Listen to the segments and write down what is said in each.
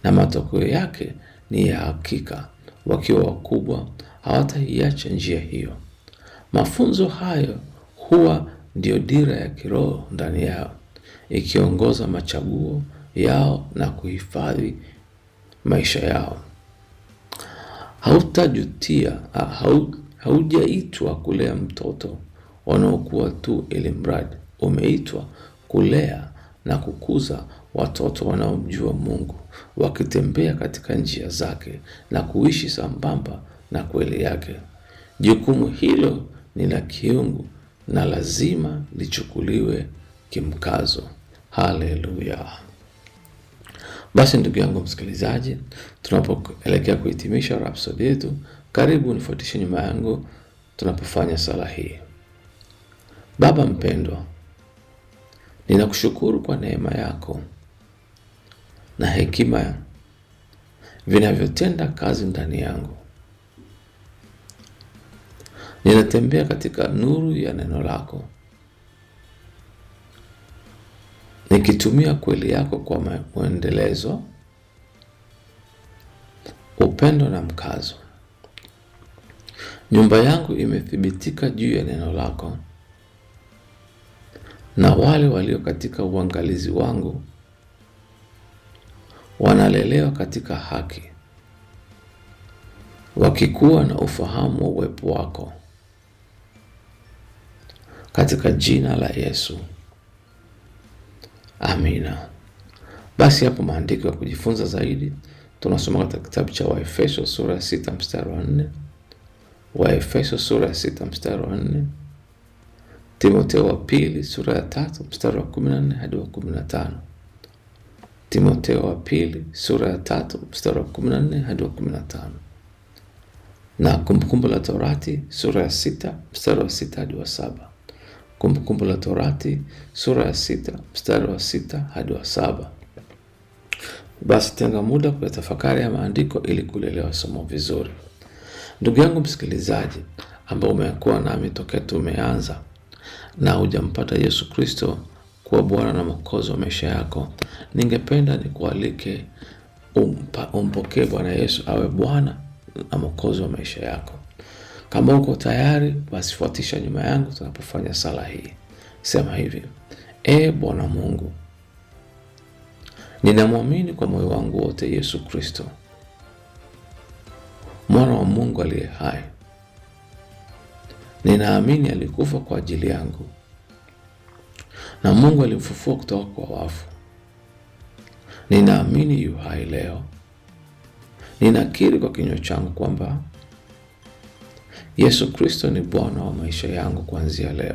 na matokeo yake ni ya hakika. Wakiwa wakubwa, hawataiacha njia hiyo. Mafunzo hayo huwa ndiyo dira ya kiroho ndani yao, ikiongoza machaguo yao na kuhifadhi maisha yao. Hautajutia, hau, haujaitwa kulea mtoto wanaokuwa tu ili mradi. Umeitwa kulea na kukuza watoto wanaomjua Mungu, wakitembea katika njia zake na kuishi sambamba na kweli yake. Jukumu hilo ni la kiungu na lazima lichukuliwe kimkazo. Haleluya! Basi ndugu yangu msikilizaji, tunapoelekea kuhitimisha rhapsodi yetu, karibu nifuatishe nyuma yangu tunapofanya sala hii. Baba mpendwa, ninakushukuru kwa neema yako na hekima vinavyotenda kazi ndani yangu. Ninatembea katika nuru ya neno lako, nikitumia kweli yako kwa mwendelezo, upendo na mkazo. Nyumba yangu imethibitika juu ya neno lako, na wale walio katika uangalizi wangu wanalelewa katika haki, wakikuwa na ufahamu wa uwepo wako, katika jina la Yesu, amina. Basi hapo maandiko ya kujifunza zaidi tunasoma katika kitabu cha Waefeso sura ya sita mstari wa nne Waefeso sura ya sita mstari wa nne Timotheo wa pili sura ya tatu mstari wa kumi na nne hadi wa kumi na tano Timotheo wa pili sura ya tatu mstari wa kumi na nne hadi wa kumi na tano na Kumbukumbu la Torati sura ya sita mstari wa sita hadi wa saba Kumbukumbu la Torati sura ya sita mstari wa sita hadi wa saba Basi tenga muda kuyatafakari ya maandiko ili kulielewa somo vizuri. Ndugu yangu msikilizaji, ambao umekuwa nami tokea tumeanza na hujampata Yesu Kristo kuwa Bwana na Mwokozi wa maisha yako, ningependa nikualike umpokee Bwana Yesu awe Bwana na Mwokozi wa maisha yako. Kama uko tayari, basi fuatisha nyuma yangu tunapofanya sala hii. Sema hivi: E Bwana Mungu, ninamwamini kwa moyo wangu wote Yesu Kristo mwana wa Mungu aliye hai. Ninaamini alikufa kwa ajili yangu na Mungu alimfufua kutoka kwa wafu. Ninaamini yu hai leo. Ninakiri kwa kinywa changu kwamba Yesu Kristo ni Bwana wa maisha yangu kuanzia leo.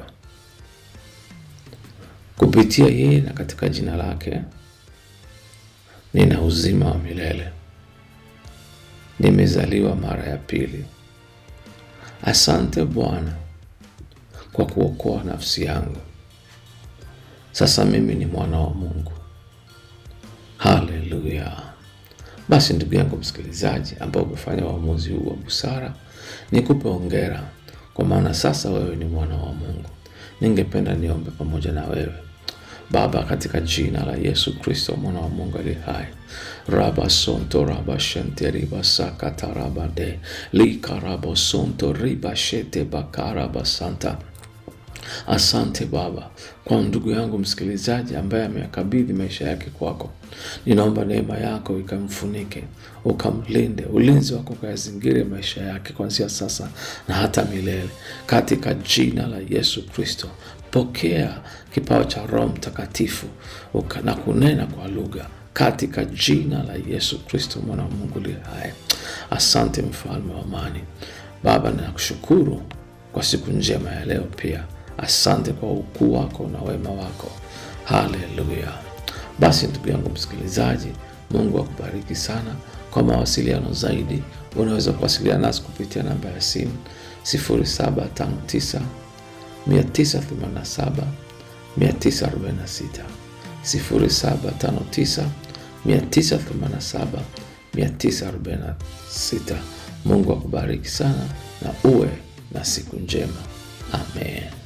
Kupitia yeye na katika jina lake nina uzima wa milele. Nimezaliwa mara ya pili. Asante Bwana kwa kuokoa nafsi yangu. Sasa mimi ni mwana wa Mungu. Haleluya! Basi ndugu yangu msikilizaji, ambao umefanya uamuzi huu wa busara, nikupe hongera, kwa maana sasa wewe ni mwana wa Mungu. Ningependa niombe pamoja na wewe. Baba, katika jina la Yesu Kristo mwana wa Mungu aliye hai, raba sonto raba shente riba sakata raba de lika rabo sonto riba shete bakaraba santa. Asante Baba kwa ndugu yangu msikilizaji ambaye ameyakabidhi maisha yake kwako. Ninaomba neema yako ikamfunike, ukamlinde, ulinzi wako ukayazingire maisha yake kuanzia sasa na hata milele, katika jina la Yesu Kristo. Pokea kipawa cha Roho Mtakatifu na kunena kwa lugha katika jina la Yesu Kristo mwana wa Mungu aliye hai. Asante mfalme wa amani. Baba, ninakushukuru kwa siku njema ya leo pia. Asante kwa ukuu wako na wema wako. Haleluya! Basi ndugu yangu msikilizaji, Mungu akubariki sana. Kwa mawasiliano zaidi, unaweza kuwasiliana nasi kupitia namba ya simu 0759 987 946 0759 987 946. Mungu akubariki sana na uwe na siku njema. Amen.